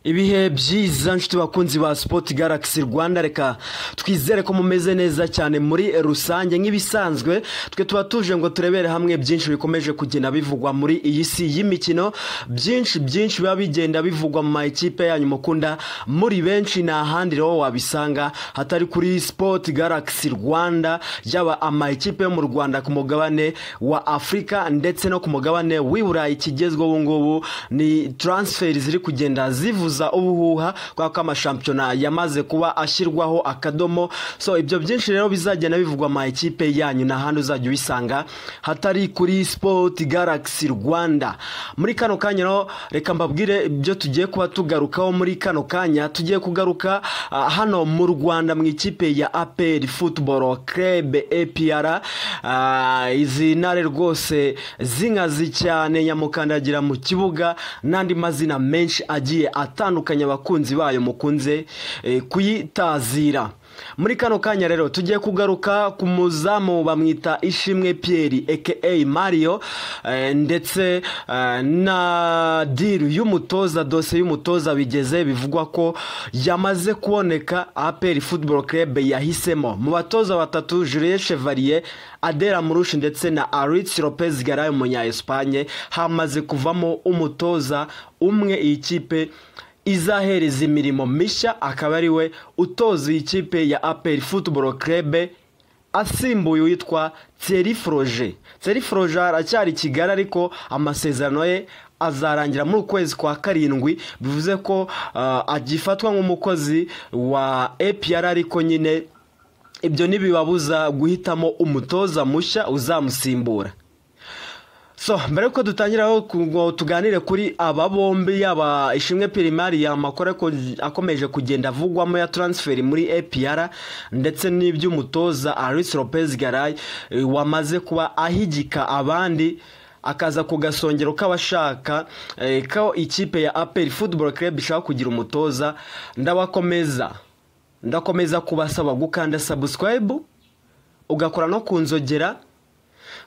ibihe byiza nshuti bakunzi ba sipoti garagisi rwanda reka twizere ko mumeze neza cyane muri rusange nk'ibisanzwe twe tuba tuje ngo turebere hamwe byinshi bikomeje kugenda bivugwa muri iyi si y'imikino byinshi byinshi biba bigenda bivugwa mu makipe yanyu mukunda muri benshi ni ahandi rero wabisanga hatari kuri sipoti garagisi rwanda yaba amakipe yo mu rwanda ku mugabane wa afurika ndetse no ku mugabane w'i burayi ikigezweho ubu ngubu ni taransiferi ziri kugenda zivuza ubuhuha kubera ko amashampiyona yamaze kuba ashyirwaho akadomo so ibyo byinshi rero bizagenda bivugwa ama ekipe yanyu n'ahandi uzajya ubisanga hatari kuri sipoti garagisi rwanda muri kano kanya rero reka mbabwire ibyo tugiye kuba tugarukaho muri kano kanya tugiye kugaruka ah, hano mu rwanda mu ikipe ya aperi futuboro kerebe epiyara izi ntare rwose zinkazi cyane nyamukandagira mu kibuga n'andi mazina menshi agiye atandukanye abakunzi bayo mukunze eh, kuyitazira muri kano kanya rero tugiye kugaruka ku muzamu bamwita ishimwe Pierre aka mario eh, ndetse eh, na diru y'umutoza dose y'umutoza bigeze bivugwa ko yamaze kuboneka aperi football club yahisemo mu batoza batatu julien chevalier adera murushi ndetse na aritz lopez garayo munya espagne hamaze kuvamo umutoza umwe iyi kipe izahereza imirimo mishya akaba ari we utoza iyi kipe ya aperi futuboro kerebe asimbuye uwitwa Thierry Froger Thierry Froger aracyari i kigali ariko amasezerano ye azarangira muri ukwezi kwa karindwi bivuze ko ah, agifatwa nk'umukozi wa APR ariko nyine ibyo ntibibabuza guhitamo umutoza mushya uzamusimbura so mbere yuko dutangira aho ku- ngo tuganire kuri aba bombi yaba ishimwe pirimari ya makuru ako- akomeje kugenda avugwamo ya taransiferi muri APR ndetse n'iby'umutoza Aris Lopez Garay eh, wamaze kuba ahigika abandi akaza ku gasongero k'abashaka eh, ko ikipe ya APR Football Club ishaka kugira umutoza ndabakomeza ndakomeza kubasaba gukanda subscribe ugakora no ku nzogera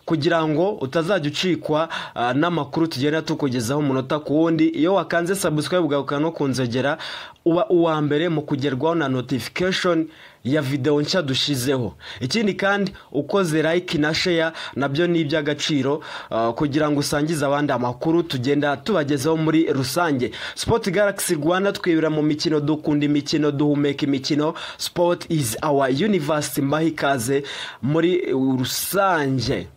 kugira ngo utazajya ucikwa ah, n'amakuru tugenda tukugezaho umunota ku wundi iyo wakanze subscribe ugaruka no kunzogera uba uwa mbere mu kugerwaho na notification ya videwo nshya dushyizeho ikindi kandi ukoze like na share nabyo ni iby'agaciro ah, kugira ngo usangize abandi amakuru tugenda tubagezaho muri rusange sport galaxy rwanda twibira mu mikino dukunda imikino duhumeka imikino sport is our universe mbaha ikaze muri uh, rusange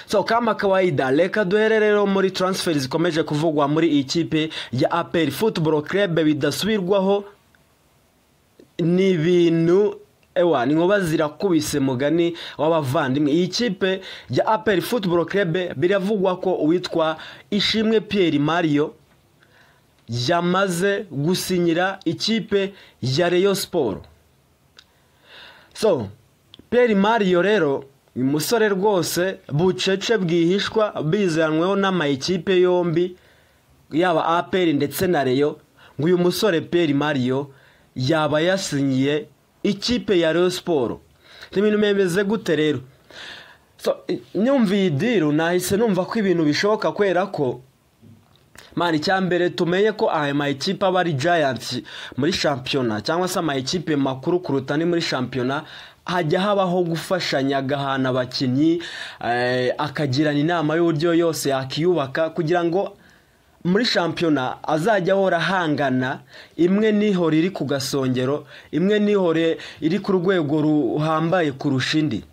so kama kawaida reka duhere rero muri transferi zikomeje kuvugwa muri iyi kipe ya aperi futuboro kerebe bidasubirwaho ni ibintu ewa ni nkuba zirakubise mugani w'abavandimwe iyi kipe ya aperi futuboro kerebe biravugwa ko uwitwa ishimwe Pierre mario yamaze gusinyira ikipe ya reyo siporo so Pierre mario rero ni umusore rwose bucece bwihishwa bizanweho n'amayikipe yombi yaba aperi ndetse na reyo ngo uyu musore Pierre mario yaba yasinyiye ikipe ya reyo siporo ni ibintu bimeze gute rero So, i- nyumva iyi diru nahise numva ko ibintu bishoboka kubera ko mani icyambere tumenye ko aya mayikipe aba ari giants muri shampiyona cyangwa se amayikipe makuru kuruta ni muri shampiyona hajya habaho gufashanya agahana abakinnyi eh, akagirana inama y'uburyo yose yakiyubaka kugira ngo muri shampiyona azajya ahora ahangana imwe n'ihore iri ku gasongero imwe n'ihore iri ku rwego ruhambaye kurusha indi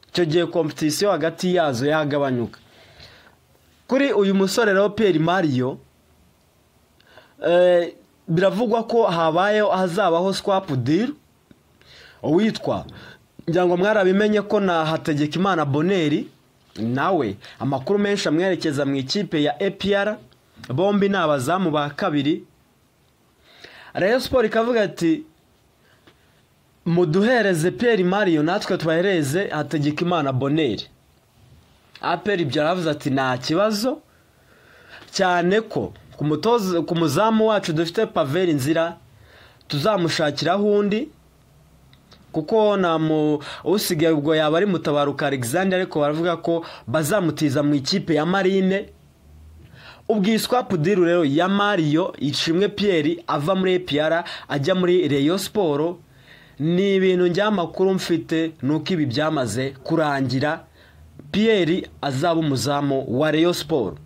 icyo gihe kompetisiyo hagati yazo yagabanyuka kuri uyu musore rero Pierre mario eh, biravugwa ko habayeho hazabaho swapu diru uwitwa ngira ngo mwarabimenye ko na hategekimana boneri nawe amakuru menshi amwerekeza mu ikipe ya APR bombi ni abazamu ba kabiri Rayon Sport ikavuga iti muduhereze Pierre Mario natwe tubahereze hategekimana boneri aperi ibyo aravuze ati nta kibazo cyane ko ku mutoza- ku muzamu wacu dufite paveri nzira tuzamushakiraho undi kuko namu usigaye ubwo yaba ari mutabaruka alexander ariko baravuga ko bazamutiza mu ikipe ya marine ubwiswa pudiru rero ya mariyo ishimwe piyeri ava muri epiyara ajya muri reyo siporo ni ibintu njyamakuru mfite ni uko ibi byamaze kurangira piyeri azaba umuzamu wa reyo siporo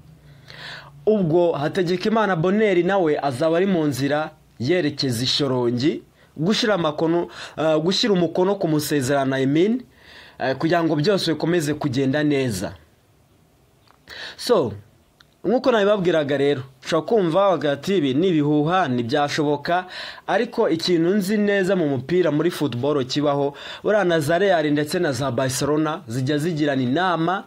ubwo hategeka imana boneri nawe azaba ari mu nzira yerekeza ishorongi gushyira amakono eh, gushyira umukono ku musezerano i mean eh, kugira ngo byose bikomeze kugenda neza so nk'uko nabibabwiraga rero ushobora kumva hagati ibi ni ibihuha ntibyashoboka ariko ikintu nzi neza mu mupira muri futuboro kibaho buriya na za real ndetse na za barcelona zijya zigirana inama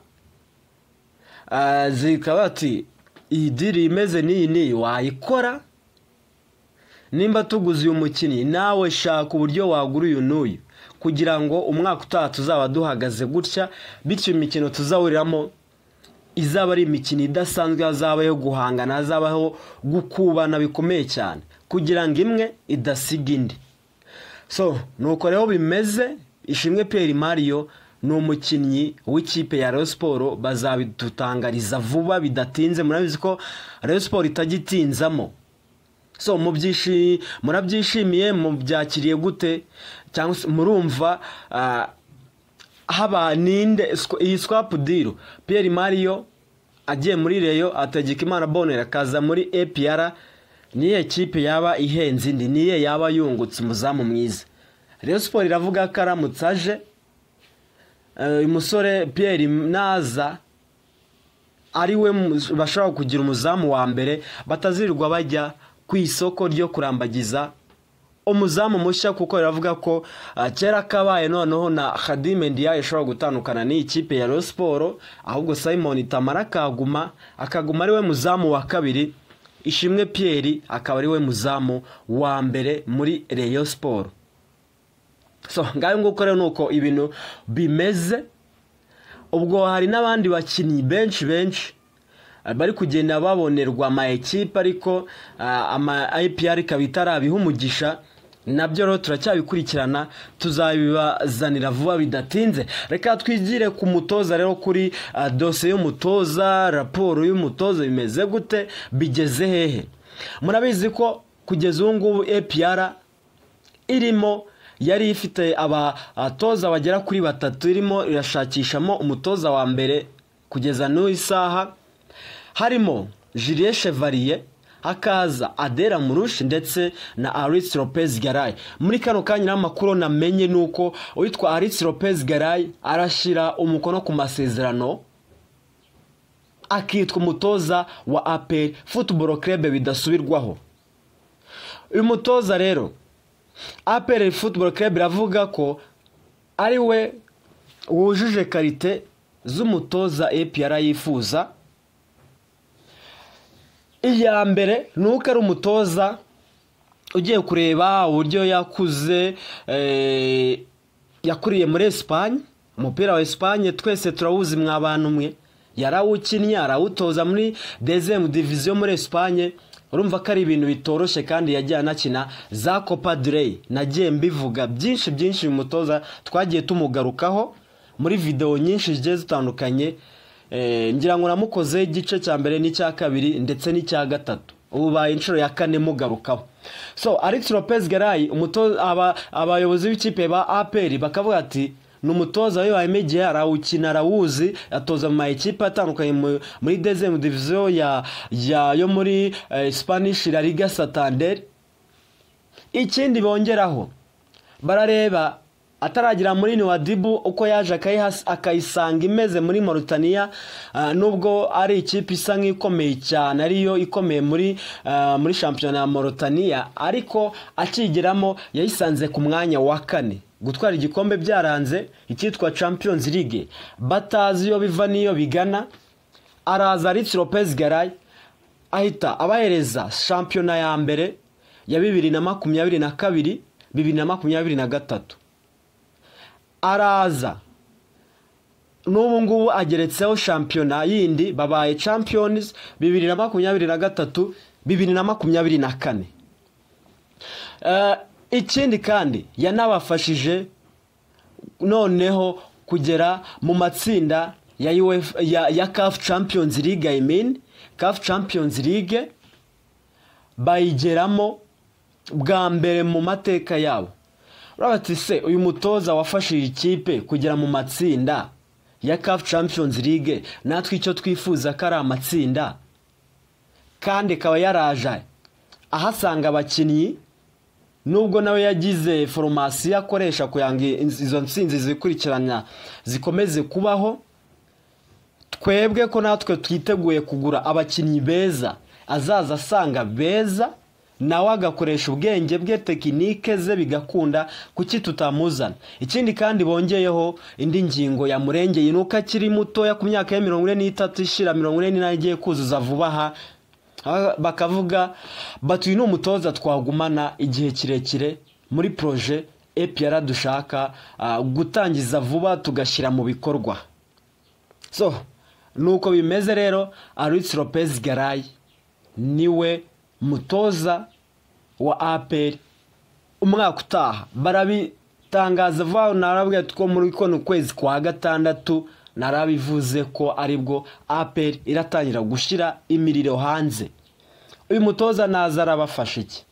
ah, zikaba bati iyi diri imeze n'iyi n'iyi wayikora nimba tuguze uyu mukinnyi nawe shaka uburyo wagura uyu n'uyu kugira ngo umwaka utaha tuzaba duhagaze gutya bityo imikino tuzahuriramo izaba ari imikino idasanzwe hazaba yo guhangana hazabaho gukubana bikomeye cyane kugira ngo imwe idasiga indi so nuko rero bimeze ishimwe peri mariyo ni umukinnyi w'ikipe ya Rayon siporo bazabidutangariza vuba bidatinze murabizi ko Rayon siporo itajya itinzamo so mubyishi- murabyishimiye mubyakiriye gute cyangwa se murumva ah, haba ninde squ- iyi swapu diru piyeri mariyo agiye muri reyo ategeka imana bonera akaza muri epiyara niyo kipe yaba ihenze indi niyo yaba yungutse umuzamu mwiza reyo siporo iravuga ko aramutse aje eh, uyu musore piyeri naza ari we mu- bashobora kugira umuzamu wa mbere batazirirwa bajya ku isoko ryo kurambagiza umuzamu mushya kuko biravuga ko ah, kera kabaye noneho na Khadim Ndiaye ashobora gutandukana n'iyi kipe ya Rayon Sport ahubwo Simon Tamara akaguma akaguma ari we muzamu wa kabiri Ishimwe Pierre akaba ari we muzamu wa mbere muri Rayon Sport so ngayo nguko rero nuko ibintu bimeze ubwo hari n'abandi bakinnyi benshi benshi eh, bari kugenda babonerwa ama ekipe ariko ah, ama IPR ikaba itarabiha umugisha nabyo rero turacyabikurikirana tuzabibazanira vuba bidatinze reka twigire ku mutoza rero kuri ah, dosiye y'umutoza raporo y'umutoza bimeze gute bigeze hehe murabizi ko kugeza ubu ngubu APR irimo yari ifite abatoza bagera kuri batatu irimo irashakishamo umutoza wa mbere kugeza n'uyu saha harimo Julien Chevalier hakaza Adera Murushi ndetse na Aris Lopez Garay muri kano kanya n'amakuru namenye nuko uwitwa Aris Lopez Garay arashyira umukono ku masezerano akitwa umutoza wa APR Football Club bidasubirwaho uyu mutoza rero apr football club iravuga ko ari we wujuje karite z'umutoza APR yifuza iya mbere ni uko ari umutoza ugiye kureba uburyo yakuze eh, yakuriye muri esipanye umupira wa esipanye twese turawuzi mwa bantu mwe yarawukinnye arawutoza muri dezemu diviziyo muri esipanye urumva ko ari ibintu bitoroshye kandi yagiye anakina za copa dureyi nagiye mbivuga byinshi byinshi uyu mutoza twagiye tumugarukaho muri videwo nyinshi zigiye zitandukanye eh, ngira ngo namukoze igice cya mbere n'icya kabiri ndetse n'icya gatatu ubaye inshuro ya kane mugarukaho so alex lopez garay umuto- aba- abayobozi b'ikipe ba aperi bakavuga ati ni umutoza we wayimegeye arawukina arawuzi atoza mu mayikipe atandukanye mu- muri dezemu diviziyo ya, ya, yo muri eh, spanish la liga santander ikindi bongeraho barareba ataragira muri wa dibu uko yaje akayihas- akayisanga imeze muri Mauritania ah, nubwo ari ikipe isa nk'ikomeye cyane ariyo ikomeye muri ah, muri shampiyona ya Mauritania ariko akigeramo yayisanze ku mwanya wa kane gutwara igikombe byaranze icyitwa Champions League batazi iyo biva n'iyo bigana araza Ritz Lopez Garay ahita abahereza shampiyona ya mbere ya bibiri na makumyabiri na kabiri bibiri na makumyabiri na gatatu araza n'ubu ngubu ageretseho shampiyona yindi babaye champions bibiri na makumyabiri na gatatu bibiri na makumyabiri na kane Eh, ikindi kandi yanabafashije noneho kugera mu matsinda ya, UEFA, ya, ya CAF Champions League I mean kafu champions league bayigeramo bwa mbere mu mateka yabo urabona se uyu mutoza wafashije ikipe kugera mu matsinda ya kafu champions league natwe icyo twifuza ko ari amatsinda kandi akaba yaraje ahasanga abakinnyi nubwo nawe yagize foromasiyo akoresha kugira ngo izo nsinzi zikurikirana zikomeze kubaho twebwe ko natwe twiteguye kugura abakinnyi beza azaza asanga beza nawe agakoresha ubwenge bwe tekinike ze bigakunda kuki tutamuzana ikindi kandi bongeyeho indi ngingo yamurengeye ni uko akiri mutoya ku myaka ya mirongo ine n'itatu ishira mirongo ine n'inani igiye kuzuza vuba aha bakavuga batuye ni umutoza twagumana igihe kirekire muri poroje epiyara dushaka gutangiza vuba tugashyira mu bikorwa so nuko bimeze rero aritsi lopez garayi niwe mutoza wa aperi umwaka utaha barabitangaza vuba narabwira ko muri kono kwezi kwa gatandatu narabivuze ko aribwo aperi iratangira gushyira imiriro hanze uyu mutoza naza arabafasha iki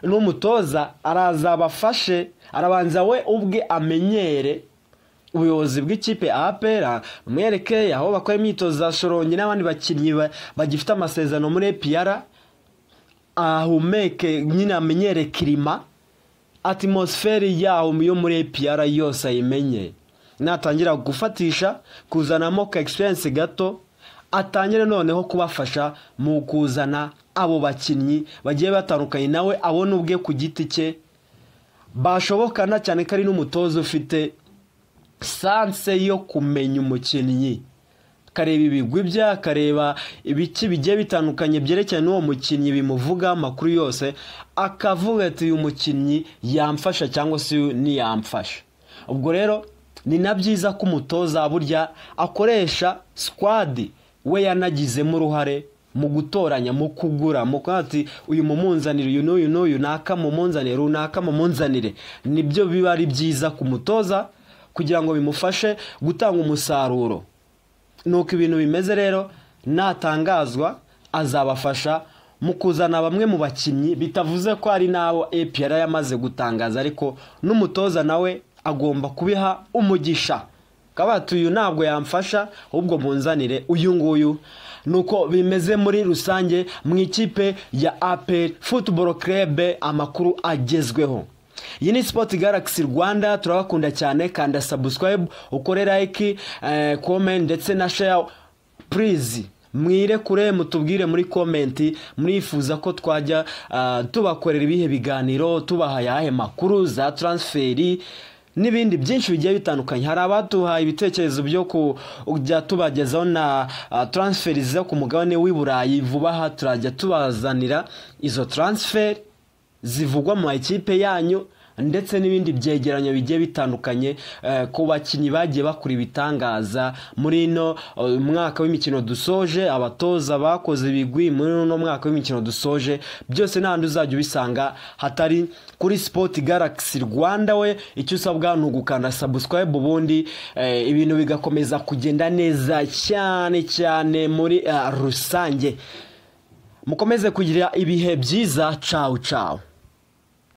n'umutoza araza abafashe arabanza we ubwe amenyere ubuyobozi bw'ikipe apera umwereke aho bakora imyitozo za shorongi n'abandi bakinnyi bagifite amasezerano muri epiyara ahumeke nyine amenyere kirima atimusiferi yaho yo muri epiyara yose ayimenye natangira gufatisha kuzanamo ka egisperiyensi gato atangire noneho kubafasha mu kuzana abo bakinnyi bagiye batandukanye nawe abona ubwe ku giti cye bashobokana cyane ko ari n'umutoza ufite sanse yo kumenya umukinnyi akareba ibigwi bye akareba ibiki bigiye bitandukanye byerekeranye n'uwo mukinnyi bimuvuga amakuru yose akavuga ati uyu mukinnyi yamfasha cyangwa se ntiyamfasha ubwo rero ni na byiza ko umutoza burya akoresha sikwadi we yanagizemo uruhare mu gutoranya mu kugura mu ati uyu mumunzanire uyu n'uyu n'uyu naka mumunzanire runaka mumunzanire nibyo biba ari byiza ku mutoza kugira ngo bimufashe gutanga umusaruro nuko ibintu bimeze rero natangazwa azabafasha mu kuzana bamwe mu bakinnyi bitavuze ko hari n'abo epiyara yamaze gutangaza ariko n'umutoza nawe agomba kubiha umugisha kabati uyu ntabwo yamfasha ahubwo munzanire uyu nguyu nuko bimeze muri rusange mu ikipe ya aperi futuboro kerebe amakuru agezweho iyi ni sipoti garagisi rwanda turabakunda cyane kanda sabusikarayibu ukore layiki komenti ndetse na sheya purizi mwirekure mutubwire muri komenti murifuza ko twajya tubakorera ibihe biganiro tubaha ayahe makuru za taransiferi n'ibindi byinshi bigiye bitandukanye hari abaduhaye ibitekerezo byo kujya tubagezaho na taransiferi zo ku mugabane w'i burayi vuba aha turajya tubazanira izo taransiferi zivugwa mu makipe yanyu ndetse n'ibindi byegeranyo bigiye bitandukanye ku bakinnyi bagiye bakora ibitangaza muri ino mwaka w'imikino dusoje abatoza bakoze ibigwi muri uno mwaka w'imikino dusoje byose n'ahandi uzajya ubisanga hatari kuri sipoti garagisi rwanda we icyo usabwa ni ugukanda sabusikarayibu ubundi ibintu bigakomeza kugenda neza cyane cyane muri rusange mukomeze kugira ibihe byiza cawu cawu